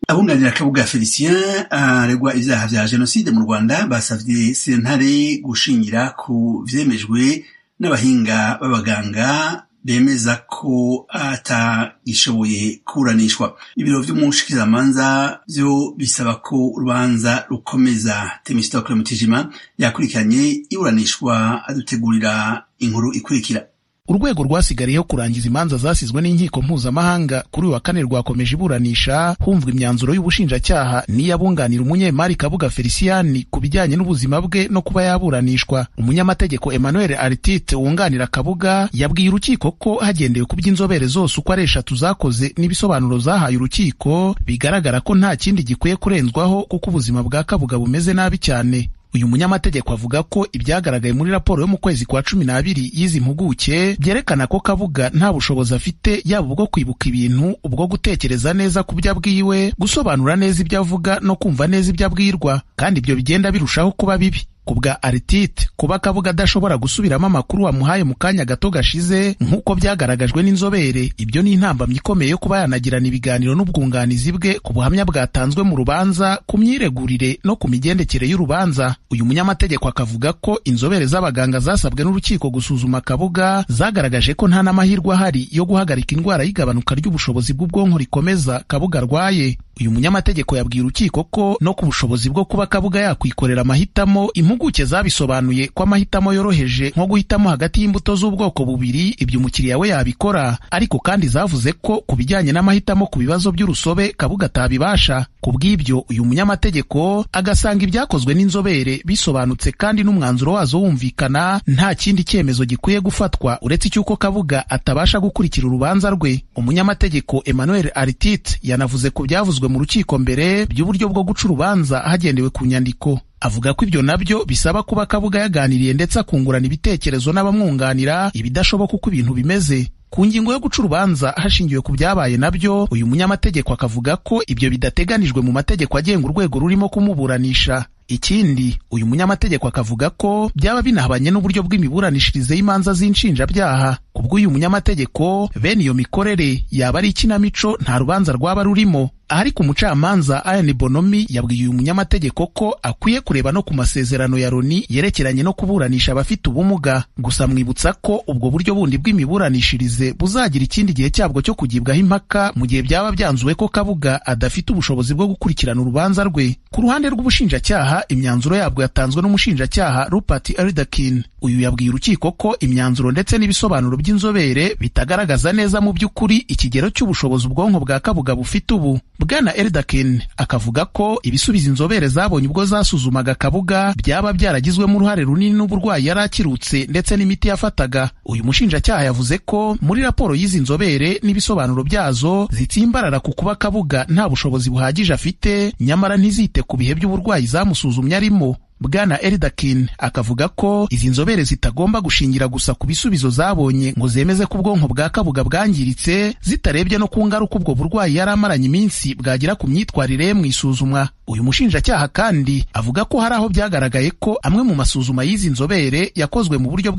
Abunganira Kabuga Félicien aregwa ibyaha bya Jenoside mu Rwanda basabye sentare gushingira ku vyemejwe n'abahinga b'abaganga bemeza ko atagishoboye kuburanishwa ibiro vy'umushikizamanza vyo bisaba ko urubanza rukomeza Temistokle Mutijima yakurikiranye iburanishwa adutegurira inkuru ikurikira urwego rwasigariyeho kurangiza imanza zasizwe n'inkiko mpuzamahanga kuri uyu wa kane rwakomeje iburanisha humvwa imyanzuro y'ubushinjacyaha n'iyabunganira umunyemari kabuga feliciyani ku bijyanye n'ubuzima bwe no kuba yaburanishwa umunyamategeko emmanuel artite wunganira kabuga yabwiye urukiko ko hagendewe ku by'inzobere zose uko ari eshatu zakoze n'ibisobanuro zahaye urukiko bigaragara ko nta kindi gikwiye kurenzwaho kuko ubuzima bwa kabuga bumeze nabi cyane uyu munyamategeko avuga ko ibyagaragaye muri raporo yo mu kwezi kwa cumi n'abiri y'izi mpuguke byerekana ko kabuga nta bushobozi afite yaba ubwo kwibuka ibintu ubwo gutekereza neza ku byo abwiwe gusobanura neza ibyo avuga no kumva neza ibyo abwirwa kandi ibyo bigenda birushaho kuba bibi ku bwa aritite kuba kabuga adashobora gusubiramo amakuru wamuhaye mu kanya gato gashize nk'uko byagaragajwe n'inzobere ibyo ni intambamyi ikomeye yo kuba yanagirana ibiganiro n'ubwunganizi bwe ku buhamya bwatanzwe mu rubanza ku myiregurire no ku migendekere y'urubanza uyu munyamategeko akavuga ko inzobere z'abaganga zasabwe n'urukiko gusuzuma kabuga zagaragaje ko nta n'amahirwe ahari yo guhagarika indwara y'igabanuka ry'ubushobozi bw'ubwonko rikomeza kabuga arwaye uyu munyamategeko yabwiye urukiko ko no ku bushobozi bwo kuba kabuga yakwikorera amahitamo impuguke zabisobanuye ko amahitamo yoroheje nko guhitamo hagati y'imbuto z'ubwoko bubiri ibyo umukiriya we yabikora ariko kandi zavuze ko ku bijyanye n'amahitamo ku bibazo by'urusobe kabuga atabibasha ku bw'ibyo uyu munyamategeko agasanga ibyakozwe n'inzobere bisobanutse kandi n'umwanzuro wazo wumvikana nta kindi cyemezo gikwiye gufatwa uretse icy'uko kabuga atabasha gukurikira urubanza rwe umunyamategeko emmanuel artite yanavuze ku byavuzwe mu rukiko mbere by'uburyo bwo guca urubanza hagendewe ku nyandiko avuga ko ibyo nabyo bisaba kuba kabuga yaganiriye ndetse akungurana ibitekerezo n'abamwunganira ibidashoboka uko ibintu bimeze ku ngingo yo guca urubanza hashingiwe ku byabaye nabyo uyu munyamategeko akavuga ko ibyo bidateganijwe mu mategeko agenga urwego rurimo kumuburanisha ikindi uyu munyamategeko akavuga ko byaba binahabanye n'uburyo bw'imiburanishirize y'imanza z'inshinjabyaha kubw'uyu munyamategeko bene iyo mikorere yaba ari ikinamico nta rubanza rwaba rurimo ariko umucamanza Ian Bonomi yabwiye uyu munyamategeko ko akwiye kureba no ku masezerano ya Loni yerekeranye no kuburanisha abafite ubumuga gusa mwibutsa ko ubwo buryo bundi bw'imiburanishirize buzagira ikindi gihe cyabwo cyo kugibwaho impaka mu gihe byaba byanzuwe ko Kabuga adafite ubushobozi bwo gukurikirana urubanza rwe ku ruhande rw'ubushinjacyaha imyanzuro yabwo yatanzwe n'umushinjacyaha Rupert Elderkin uyu yabwiye urukiko ko imyanzuro ndetse n'ibisobanuro by'inzobere bitagaragaza neza mu by'ukuri ikigero cy'ubushobozi ubwonko bwa Kabuga bufite ubu bwana Elderkin akavuga ko ibisubizo inzobere zabonye ubwo zasuzumaga Kabuga byaba byaragizwemo uruhare runini n'uburwayi yari akirutse ndetse n'imiti yafataga uyu mushinjacyaha yavuze ko muri raporo y'izi nzobere n'ibisobanuro byazo zitsimbarara ku kuba Kabuga nta bushobozi buhagije afite nyamara ntizite ku bihe by'uburwayi zamusuzumye arimo bwana Elderkin akavuga ko izi nzobere zitagomba gushingira gusa ku bisubizo zabonye ngo zemeze ko ubwonko bwa kabuga bwangiritse zitarebye no ku ngaruka ubwo burwayi yari amaranye iminsi bwagira ku myitwarire ye mu isuzumwa uyu mushinjacyaha kandi avuga ko hari aho byagaragaye ko amwe mu masuzuma y'izi nzobere yakozwe mu buryo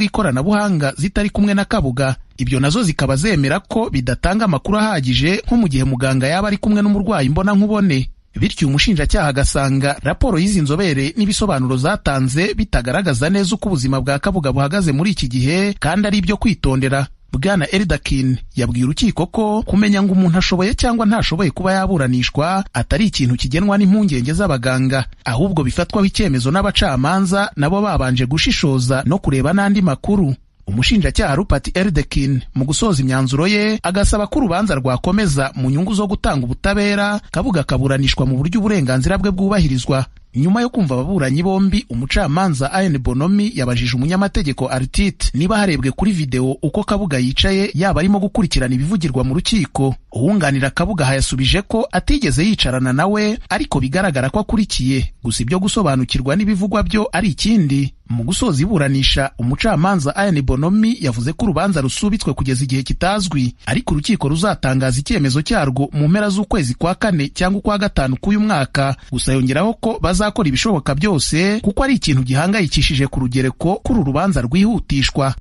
bw'ikoranabuhanga zitari kumwe na kabuga ibyo nazo zikaba zemera ko bidatanga amakuru ahagije nko mu gihe muganga yaba ari kumwe n'umurwayi mbona nkubone bityo umushinjacyaha agasanga raporo y'izi nzobere n'ibisobanuro zatanze bitagaragaza neza uko ubuzima bwa kabuga buhagaze muri iki gihe kandi ari ibyo kwitondera bwana Elderkin yabwiye urukiko ko kumenya ngo umuntu ashoboye cyangwa ntashoboye kuba yaburanishwa atari ikintu kigenwa n'impungenge z'abaganga ahubwo bifatwaho icyemezo n'abacamanza nabo babanje gushishoza no kureba n'andi makuru umushinjacyaha Rupert Elderkin mu gusoza imyanzuro ye agasaba ko urubanza rwakomeza mu nyungu zo gutanga ubutabera kabuga akaburanishwa mu buryo uburenganzira bwe bwubahirizwa nyuma yo kumva ababuranyi bombi umucamanza Ian Bonomi yabajije umunyamategeko Artite niba harebwe kuri video uko Kabuga yicaye yaba arimo gukurikirana ibivugirwa mu rukiko uwunganira Kabuga hayasubije ko atigeze yicarana nawe ariko bigaragara ko akurikiye gusa ibyo gusobanukirwa n'ibivugwa byo ari ikindi mu gusoza iburanisha umucamanza Ian Bonomi yavuze ko urubanza rusubitswe kugeza igihe kitazwi ariko urukiko ruzatangaza icyemezo cyarwo mu mpera z'ukwezi kwa kane cyangwa ukwa gatanu k'uyu mwaka gusa yongeraho ko bazakora ibishoboka byose kuko ari ikintu gihangayikishije ku rugereko kuri urubanza rwihutishwa